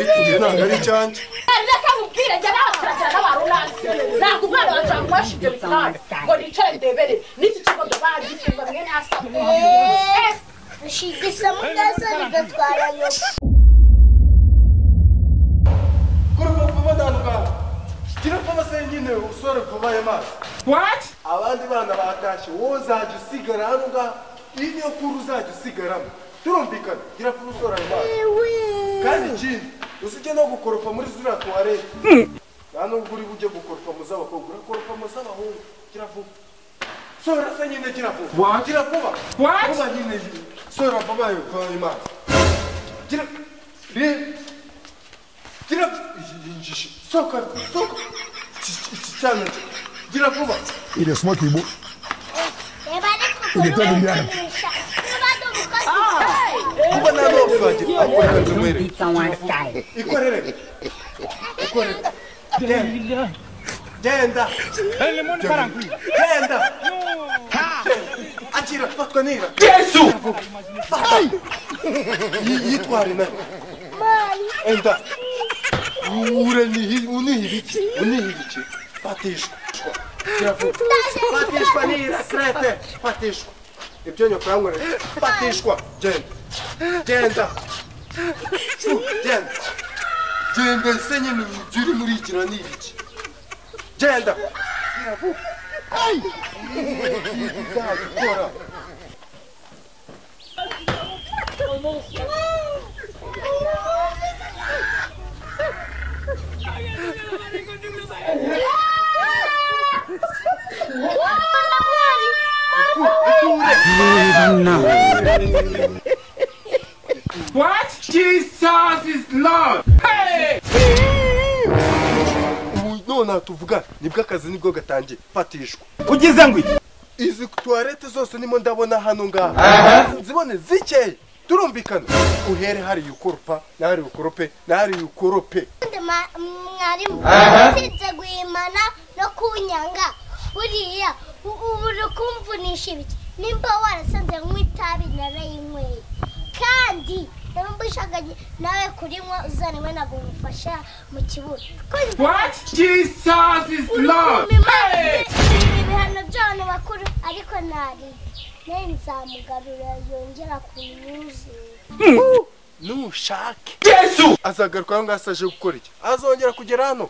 ntabwo ari icyanjye nakakubwira njya nabaturage n'abarunasi ntabwo umwana wanjye wamufashe ibyo bitanu ngo nicare ndebere n'iki kigo ndabara gifunga mwene hasi ushinga isomo neza bigatwara nyoko kuri ubu vuba ndandukana gira vuba senyine usore vuba ayo mazi What? abandi bana batashye wowe uzajya usigara hano ngaha iyi niyo kuru uzajya usigaramo turumvikana gira vuba usore ayo mazi kandi ikindi usibye no gukoropa muri ziriya tuwarete nta nubwo uri bujye gukoropa mu z'abakobwa urakoropa mu z'abahungu gira vuba sora se nyine gira vuba What? gira vuba What? vuba nyine sora vuba ayo vuba ayo mazi gira reba gira iyi njishi sohoka sohoka Iki- iki cyana gira vuba Il est smart, il est beau. reba ariko Iri ukuntu tara rijyana. bakoresha niba ndi umukozi kuba nta n'uwabibagira akora akazi Don't umwere beat someone's guy. ikorere ikorere genda genda genda akira fatwa nira yesu yitware nawe enda ure nihi- unihirike unihirike fatishwa kiravuga fatishwa nira krete fatishwa ibyo nyoko yankoreye fatishwa genda genda genda genda se nyine ibyo uri muri iki ni ibiki genda izagikora What? Jesus is Lord. Hey! ubu nonaha tuvuga nibwo akazi nibwo gatangiye fatishwa Ugize ngo iki? izi tuwarete zose nimo ndabona hano ngaha zibone zikeye turumvikana uhere hariya ukoropa n'ahariya ukorope n'ahariya ukorope kandi ma- mwarimu usibye guhimana no kunyanga buriya u- ubu uri kumvunisha ibiki nimba warasanze nywa itabi narayinyweye kandi nimba ushaka nawe kurinywa uzanwe ntabwo umufasha mu kibuno Kandi What? Jesus is uri Lord. kumimana ibihano by'abantu bakuru ariko ntari nawe nzamugarura yongera kunyuzura nushake azagaruka aho ngaho se aje gukora iki azongera kugera hano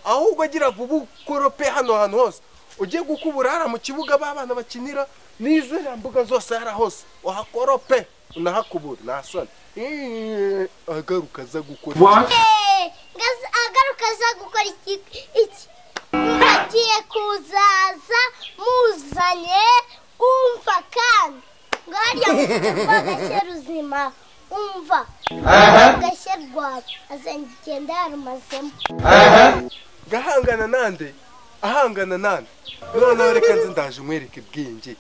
ahubwo agira vuba ukorope hano hantu hose ugiye gukubura hariya mu kibuga b'abana bakinira n'iziriya mbuga zose hariya hose uhakorope unahakubura ntasane Eeeeh, agaruka aza gukora iki? What? Eh, ngaza- agaruka aza gukora iki iki agiye kuzaza muzanye umva kandi ngo hariya mufite rwagashya ruzima umva rwagashya rwawe azagenda yarumazemo ngahangana nande ahangana nande noneho reka nzi ndaje umwereke bwenge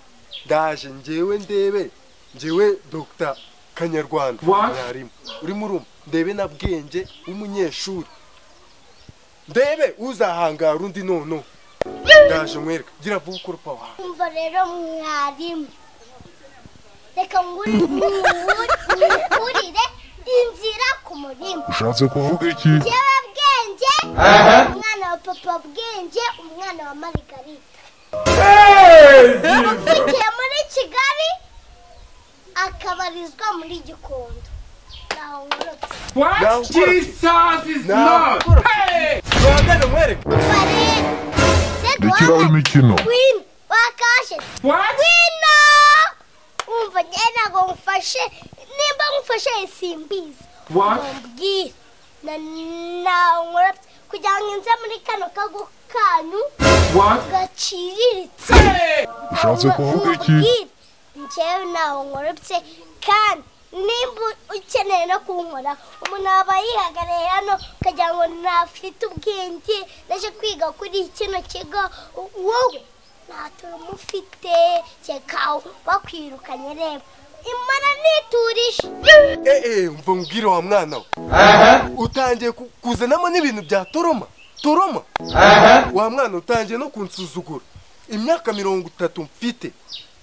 ndaje ngewe ndebe ngewe dr kanyarwanda What? mwarimu urimo urumva ndebe na bwenge w'umunyeshuri ndebe uzahangara undi noneho ndaje mwereke gira vuba ukurupa wawe umva rero mwarimu reka nguri mwurire inzira ku murima Je ne sais pas qui. jyewe bwenge umwana wa papa bwenge umwana wa marigarita ukikiye muri kigali akabarizwa muri gikondo naho ngorotse Now What? what? Jesus is Now Lord. what? Hey! duhangane mwereke umva rero se Gukira imikino wino wakashe What? wino umva njyewe ntabwo ngufashe nimba ngufashe simbizi What? mbwira na naho ngorotse kugira ngo nze muri kano kago kanyu What? gaciriritse Hey! Ushatse kuvuga iki? njyewe ntaho nkorobye kandi nimba ukeneye no kunkora umuntu aba yihagarariye hano ukagira ngo ntafite ubwenge naje kwiga kuri kino kigo wowe ntatuntu ufite reka wakwirukanye reba imara ntiturishe eee mva mbwire wa mwana we utangiye ku- kuzanamo n'ibintu bya toroma toroma wa mwana utangiye no kunsuzugura imyaka mirongo itatu mfite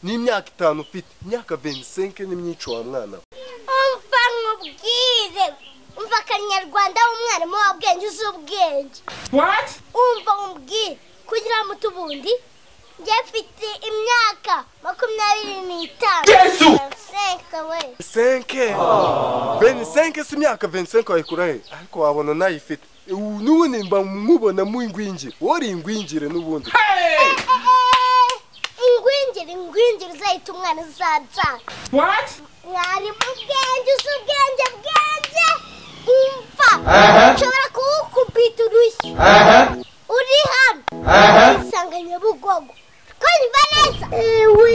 n'imyaka itanu mfite imyaka venisenke n'imyico wa mwana we umva nkubwire umva akanyarwanda umwarimu w'ubwenge uzi ubwenge What? umva umbwire kugira ngo tubundi njye mfite imyaka makumyabiri n'itanu Yesu! senka we senke beni senke si imyaka beni senke wayikura he ariko wabona nayifite ubu n'ubundi mba nkubona mu ingwingire wori ingwingire n'ubundi Hey! ingwingiri ingwingiri uzahita umwana uzabyara What? mwarimu ubwenge uzi ubwenge bwenge umva nshobora kuwukubita urushyi uri hano usanga nyabugogo twumva neza ewe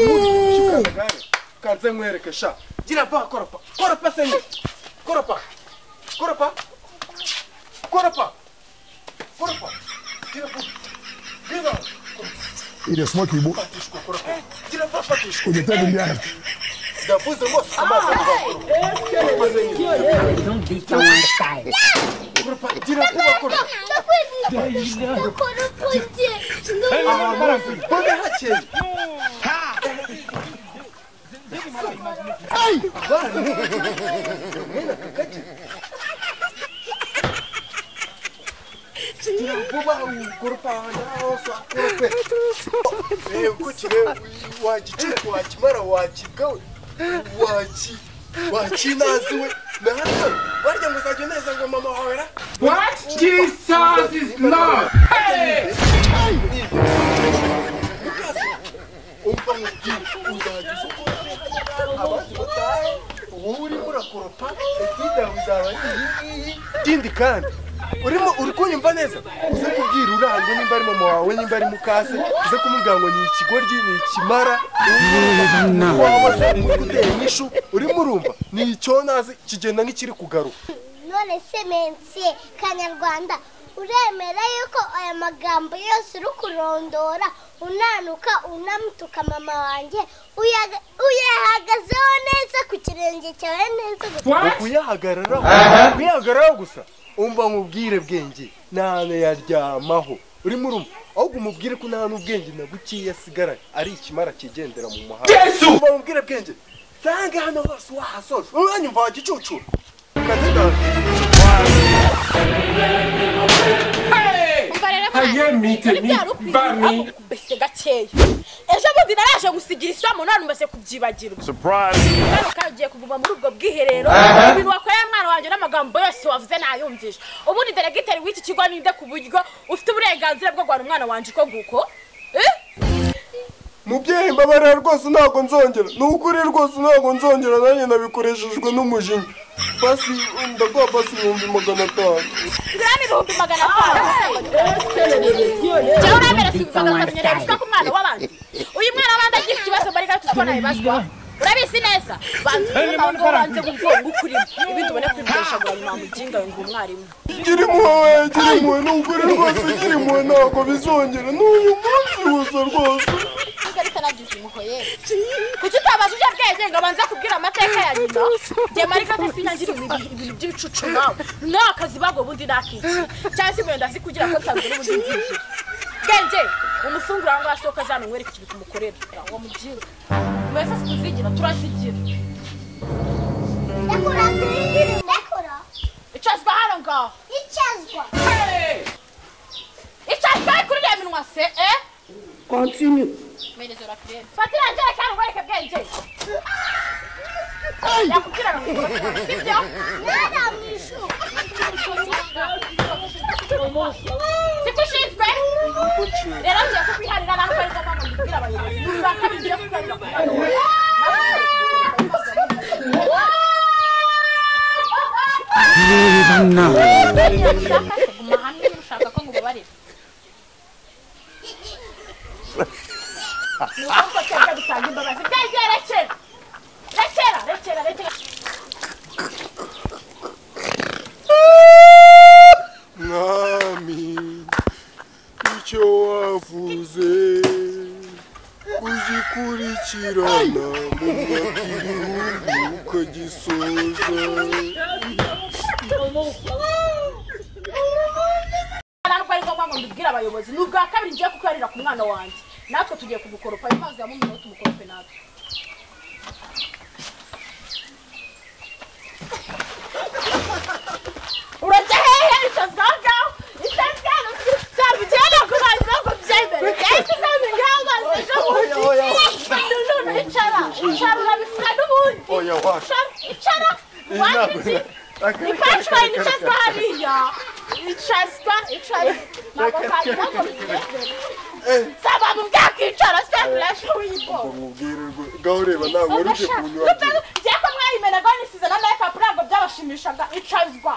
kanze nkwereke sha gira ba koropa koropa senke koropa koropa koropa koropa gira ba gira Il est smart, il est beau. patishwa koropa gira ba patishwa Il est tellement bien. ndavuze rwose amazi avuga koropa koropa gira kuba koropa ndakora ukunjye mbona hakeye vuba ugurupa wanaosa korope kukire wagicuku wakimara wakigawe waki wakinaziwe nahato barya ngo uzajya uneza ngo mama wawe ra What? Jesus is Lord. umva mubwire uzajya usohora abandi batahe wowe urimo urakoropa ikindi yawe izaba ari iyi ngiyi ikindi kandi urimo uri kunyumva neza uze kubwira urangwa nimba ari mama wawe nimba ari mukase uze kumubwira ngo ni ikigoryi ni ikimara wahoze uri gutera inyishu urimo urumva ni icyonazi kigenda nk'ikiri kugaruka none se mensiye kanyarwanda uremera yuko aya magambo yose uri kurondora unanuka unamutuka mama wanjye uyaga- uyahagazeho neza ku kirenge cyawe neza ni What? kuyahagararaho kuyahagararaho gusa umva nkubwire bwenge nane yaryamaho urimo urumva ahubwo umubwire ko nta n'ubwenge na bukeya asigaranye ari ikimara kigendera mu muhanda umva nkubwire bwenge nsange hano hose wahasoje umwanya umva wagicucura Hey! Aye, mite, mi, bami. mbese gakeya ejo bundi naraje gusigira isomo none umaze kubyibagirwa mwana ukagiye kuguma muri ubwo bwiherero ibintu wakoreye mwana wanjye n'amagambo yose wavuze nayumvisha ubundi deregiteri w'iki kigo ninde ku buryo ufite uburenganzira bwo guhana umwana wanjye uko guko Eh? mubyeyi mbabarira rwose ntabwo nzongera ni ukuri rwose ntabwo nzongera nanjye nabikoreshejwe n'umujinya basi ndaguha basi ibihumbi magana atanu ngira n'ibihumbi magana atanu jya urambere subizaga ukamenyereye gusa ku mwana w'abandi uyu mwana w'abandi agira ikibazo mbari gato uko nabibazwa urabizi neza banza umugongo banze gugonga ukurimo ibindi ubone kwibesha ngo ntamuginga ngo umwarimu gira impuhwe gira impuhwe ni ukuri rwose gira impuhwe ntabwo bizongera ni uyu munsi gusa rwose ntabwo ariko nagize umuhoye kuki utabaza ujya bwenge ngo abanze kubwira amateka ya nyina njye marika sinangira ibintu by'ibicucu nawe n'akazi bago bundi nakiki cyangwa se wenda azi kugira ko nsanzwe n'ubundi nzigira bwenge umufunguro aho ngaho asohoka azana umwereke ikintu tumukorera ngo mubyire mwese tuzigira turazigira ndakora ndakora icazwa hano ngaho icyazwa icazwa he kuri reba minwa se eh continue fatira njyere cyangwa ngwereke bwenge yakubwira ngo ngoreke, sibyo mwana mu ishuri sikushinzwe rero ngiye kukwiharira abantu bari goma ngo mbibwire abayobozi nubaka bigiye kubarira ku mwana ushaka se guma hamwe niba ushaka ko ngubabarira ni ukuvuga ko cyangwa gutanga imbabazi byegeye rekera rekera rekera rekera mwami icyo wavuze ugikurikirana mu mwaka ibihumbi ukagisoza ntabwo ari ngombwa ngo mbibwire abayobozi ni ubwa kabiri ngiye kukubarira ku mwana wanjye natwe tugiye kumukoropa impamvu ya mumwe nawe tumukorope natwe ni punchline icazwa hariya icazwa icazwa ntabwo twagira saba mu bwakwicara se burashe w'ibwo umubwirirwe gahureba nta nkuru uje kunywa ngiye ko mwayimenaga nisize na makeup ntabwo byabashimishaga icazwa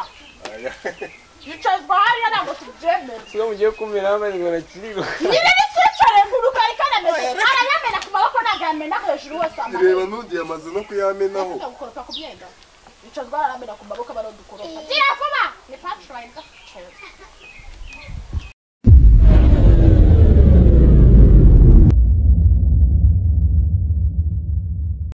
icazwa hariya ntabwo tubyemera siyo mugiye kumera bari ngo nakiriwe nyine nicyicare ku rugari kanameze arayamena ku maboko ntabwo yamena hejuru hose amaboko reba ntugiye amaze no kuyamenaho Ujya gukoropa ku myenda icazwa araramira ku maboko baradukoropa gira vuba ni punchline